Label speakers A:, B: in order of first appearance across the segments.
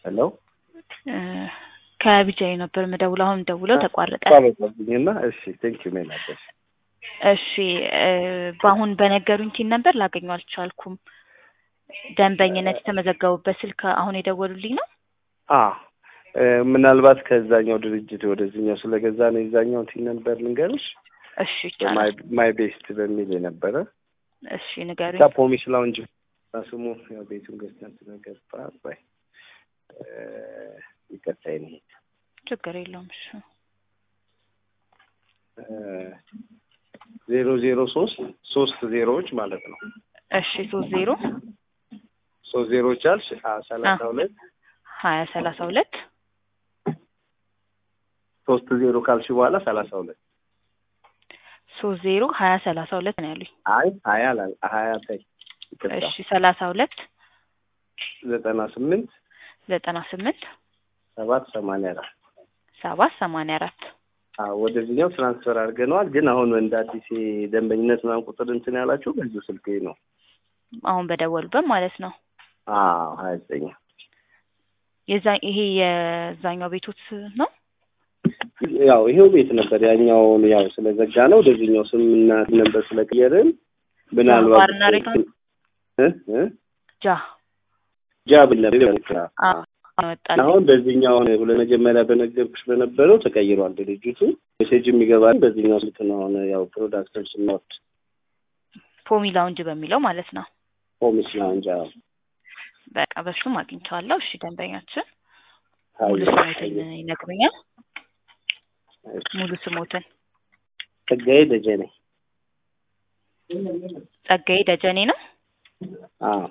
A: ሄሎ
B: ከቢጃይ ነበር የምደውለው። አሁን ደውለው ተቋረጠ።
A: ቋረጠብኝና እሺ ቴንክ ዩ ሜል አለሽ
B: እሺ በአሁን በነገሩኝ ቲን ነበር ላገኘው አልቻልኩም። ደንበኝነት የተመዘገቡበት ስልክ አሁን የደወሉልኝ ነው።
A: አ ምናልባት ከዛኛው ድርጅት ወደዚህኛው ስለገዛ ነው የዛኛው ቲን ነበር ልንገርሽ።
B: እሺ ይቻላል።
A: ማይ ቤስት በሚል የነበረ
B: እሺ ንገሩኝ።
A: ፖሚስ ላውንጅ ስሙ ያው ቤቱን ገዝተን ስለገባ ባይ ይቀጣይ ነው
B: ችግር የለውም። እሺ
A: ዜሮ ዜሮ ሶስት ሶስት ዜሮዎች ማለት ነው።
B: እሺ ሶስት ዜሮ
A: ሶስት ዜሮዎች አልሽ ሰላሳ ሁለት
B: ሀያ ሰላሳ ሁለት
A: ሶስት ዜሮ ካልሽ በኋላ ሰላሳ ሁለት
B: ሶስት ዜሮ ሀያ ሰላሳ ሁለት ነው ያሉኝ።
A: አይ ሀያ ላ ሀያ ተይ
B: እሺ ሰላሳ ሁለት
A: ዘጠና ስምንት
B: ዘጠና ስምንት
A: ሰባት ሰማንያ አራት
B: ሰባት ሰማንያ አራት
A: ወደዚህኛው ትራንስፈር አድርገነዋል። ግን አሁን እንደ አዲስ ደንበኝነት ምናምን ቁጥር እንትን ያላችሁ በዚሁ ስልክ ነው።
B: አሁን በደወሉበት ማለት ነው።
A: አዎ ሀያ ዘጠኝ
B: የዛ ይሄ የዛኛው ቤቶት ነው።
A: ያው ይሄው ቤት ነበር። ያኛውን ያው ስለዘጋ ነው ወደዚህኛው ስምና ነበር ስለቀየርን ምናልባት
B: ባርና ሬስቶራንት
A: እ እ
B: ጃ
A: ጃ ብል ነበር
B: አወጣልኝ።
A: አሁን በዚህኛው ለመጀመሪያ በነገርኩሽ በነበረው ተቀይሯል ድርጅቱ። ሜሴጅ የሚገባል በዚህኛው ስልክ ነው። አሁን ያው ፕሮዳክቶች ስንወድ
B: ፖሚ ላውንጅ በሚለው ማለት ነው።
A: ፖሚስ ላውንጅ
B: በቃ በሱም አግኝቼዋለሁ። እሺ ደንበኛችን ሙሉ ስሞትን ይነግሩኛል? ሙሉ ስሞትን
A: ጸጋዬ ደጀኔ
B: ጸጋዬ ደጀኔ ነው።
A: አዎ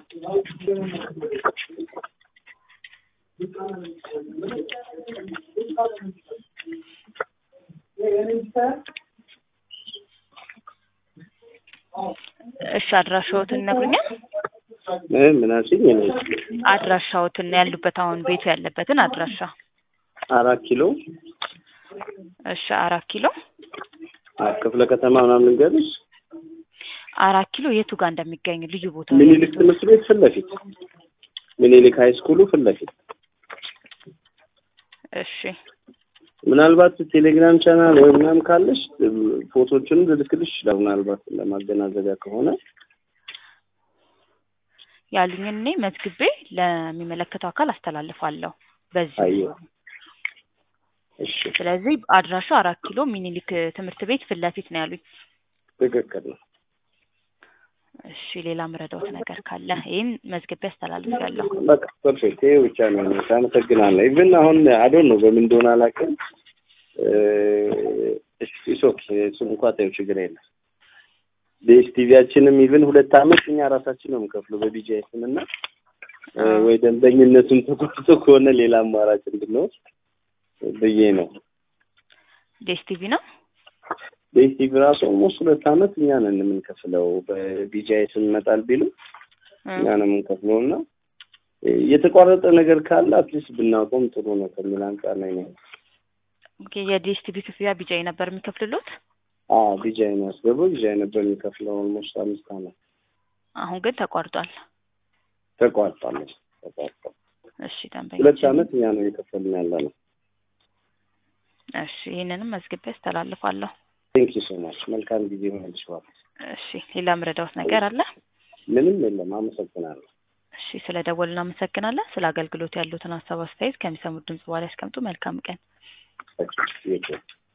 B: እሺ አድራሻዎትን ይነግሩኛል?
A: ምን አልሽኝ? እኔ
B: አድራሻዎትን ያሉበት አሁን ቤቱ ያለበትን አድራሻ።
A: አራት ኪሎ
B: እሺ አራት ኪሎ
A: ክፍለ ከተማ ምናምን ልንገርሽ።
B: አራት ኪሎ የቱ ጋር እንደሚገኝ ልዩ ቦታ
A: ምኒልክ ትምህርት ቤት ፊት ለፊት ምኒልክ ሀይ ስኩሉ ፊት ለፊት
B: እሺ
A: ምናልባት ቴሌግራም ቻናል ወይ ምናምን ካለሽ ፎቶዎችን ልልክልሽ ይችላል። ምናልባት ለማገናዘቢያ ከሆነ
B: ያሉኝን እኔ መዝግቤ ለሚመለከተው አካል አስተላልፋለሁ። በዚህ
A: አየሁ። እሺ
B: ስለዚህ አድራሻው አራት ኪሎ ሚኒሊክ ትምህርት ቤት ፊት ለፊት ነው ያሉኝ።
A: ትክክል ነው።
B: እሺ ሌላ ምረዳውት ነገር ካለ ይህን መዝግቤ አስተላልፊያለሁ።
A: በቃ ፐርፌክት። ይሄ ብቻ ነው። አመሰግናለሁ። ኢቭን አሁን አዶን ነው በምን እንደሆነ አላውቅም። ሶክ እሱም እንኳ ታየው ችግር የለም። በኤስቲቪያችንም ኢቭን ሁለት አመት እኛ ራሳችን ነው የምንከፍለው በቢጂአይ ስም እና ወይ ደንበኝነቱን ተቆርጦ ከሆነ ሌላ አማራጭ እንድንወስድ ብዬ ነው።
B: ዴስቲቪ ነው
A: በኤስቲቪ ራሱ ኦልሞስት ሁለት አመት እኛ ነን የምንከፍለው። በቢጂአይ ስም ይመጣል ቢሉ እኛ ነው የምንከፍለው እና የተቋረጠ ነገር ካለ አትሊስት ብናቆም ጥሩ ነው ከሚል አንጻር ነው ነው።
B: ኦኬ የዲኤስቲቪ ክፍያ ቢጃይ ነበር የሚከፍልሎት?
A: አዎ ቢጃይ ነው ያስገባው። ቢጃይ ነበር የሚከፍለው ኦልሞስት አምስት አመት።
B: አሁን ግን ተቋርጧል።
A: ተቋርጧል ተቋርጧል።
B: እሺ ደንበኛ
A: ሁለት አመት እኛ ነው እየከፈልን ያለ ነው።
B: እሺ ይህንንም መዝግቤ አስተላልፋለሁ።
A: ቴንክ ዩ ሶ ማች። መልካም ጊዜ ሆነልሽ።
B: እሺ ሌላ ምረዳውት ነገር አለ?
A: ምንም የለም። አመሰግናለሁ።
B: እሺ ስለ ደወሉ እናመሰግናለን። ስለ አገልግሎት ያሉትን ሀሳብ አስተያየት ከሚሰሙት ድምጽ በኋላ ያስቀምጡ። መልካም ቀን።
A: Thank you.